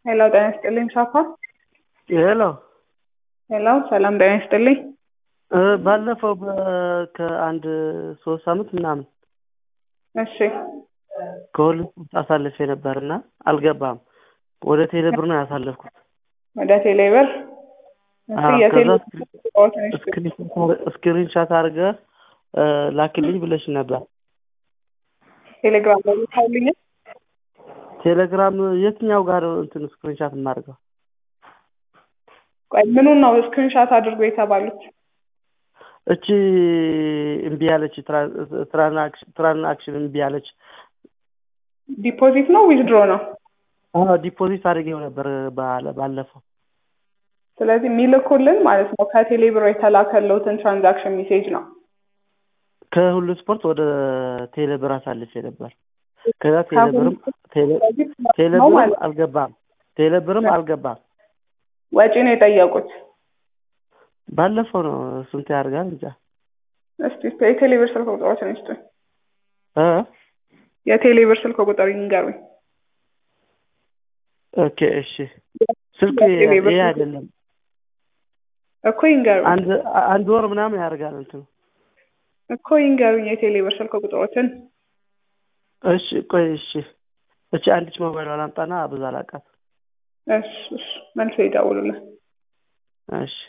ሄሎ ጤና ይስጥልኝ ሳፋ ሄሎ ሄሎ ሰላም ጤና ይስጥልኝ እ ባለፈው በ- ከአንድ ሶስት አመት ምናምን እሺ ከሁለት አሳልፌ ነበርና አልገባም። ወደ ቴሌ ብር ነው ያሳለፍኩት። ወደ ቴሌብር እሺ አዎ፣ የቴሌ ከዛ ቁጥሮትን እሺ ስክሪን ሻት አድርገህ እ ላክልኝ ብለሽ ነበር። ቴሌግራም ላይ ልካልኛል ቴሌግራም የትኛው ጋር ነው እንትን ስክሪን ሻት የማደርገው? ቆይ ምኑን ነው ስክሪንሻት አድርጎ የተባሉት እቺ እምቢ ያለች ትራንዛክሽን ትራንዛክሽን እምቢ ያለች ዲፖዚት ነው ዊዝድሮ ነው አዎ ዲፖዚት አድርጌው ነበር ባለ- ባለፈው ስለዚህ የሚልኩልን ማለት ነው ከቴሌብር የተላከለውትን ትራንዛክሽን ሜሴጅ ነው ከሁሉ ስፖርት ወደ ቴሌብር አሳልፌ ነበር። ከዛ ቴሌብርም ቴሌ- ስለዚህ ነው ቴሌብርም ማለት ነው። አልገባም ቴሌብርም አልገባም። ወጪ ነው የጠየቁት ባለፈው ነው ስንት ያደርጋል እንጃ እስቲ የቴሌብር ስልክ ቁጥሮችን ይስጡኝ እ የቴሌብር ስልክ ቁጥር ይንገሩኝ ኦኬ እሺ ስልክ የቴሌብር ይሄ ስልክ- አይደለም እኮ ይንገሩኝ አንድ አንድ ወር ምናምን ያደርጋል እንትኑ እኮ ይንገሩኝ የቴሌብር ስልክ ቁጥሮችን እሺ ቆይ እሺ እቺ አንዲች ሞባይል አላምጣና ብዙ አላውቃት እሺ እሺ መልሶ ይደውሉልን እሺ